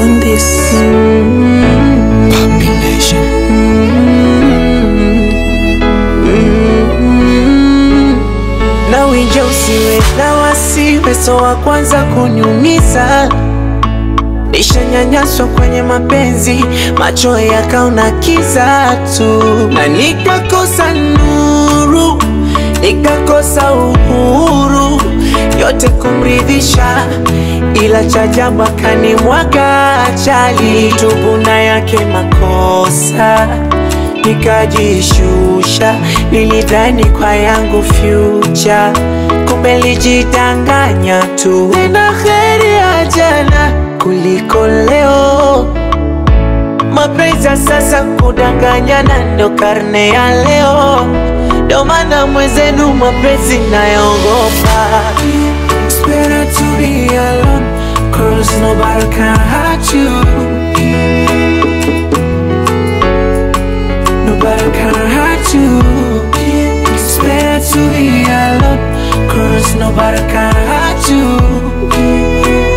on this. Na winja usiwe na wasiwe, so wa kwanza kuniumiza. Nishanyanyaswa kwenye mapenzi, macho yakaona kiza tu, na nikakosa nuru, nikakosa uhuru, yote kumridhisha, ila cha ajabu akanimwaga chali, tubu na yake makosa nikajishusha, nilidhani kwa yangu future, kumbe lijidanganya tu. Nina heri ya jana kuliko leo, mapenzi ya sasa kudanganyana ndo karne ya leo, ndo maana mwenzenu mapenzi nayogopa. It's better to be alone, cause nobody can hurt you. Nobody can hurt you. It's better to be alone, cause nobody can hurt you.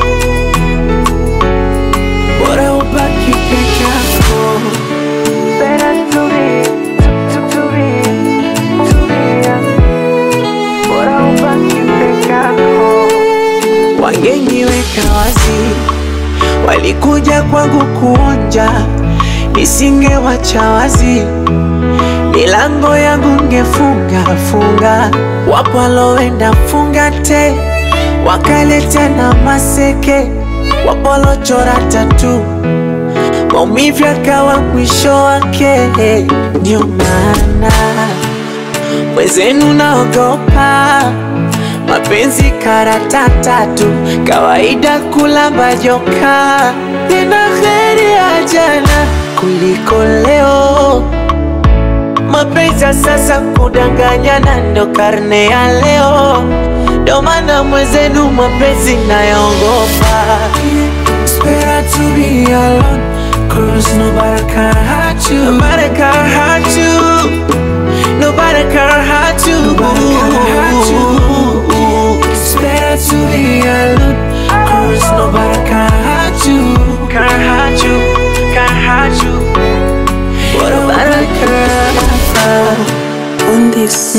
Bora ubaki peke yako. Better to be, to, to be, to be. Bora ubaki peke yako. Wangeniweka wazi, walikuja kwangu kuonja, nisingewacha wazi milango yangu ngefunga funga, wapo waloenda funga te, wakaleta na maseke, wapo walochora tatu, maumivu yakawa mwisho wake. Ndio maana mwenzenu naogopa mapenzi karata tatu, kawaida kulamba joka, tena heri ya jana kuliko leo mapenzi ya sasa kudanganyana ndo karne ya leo, ndo maana mwenzenu mapenzi nayogopa. It's better to be alone, cause nobody can hurt you. Nobody can hurt you. Nobody can hurt you. Nobody can hurt you. It's better to be alone, cause nobody can hurt you. Can hurt you. Can hurt you. Nobody can On this.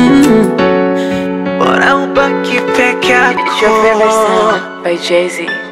Bora ubaki peke It's your favorite yako. sound by Jay Z.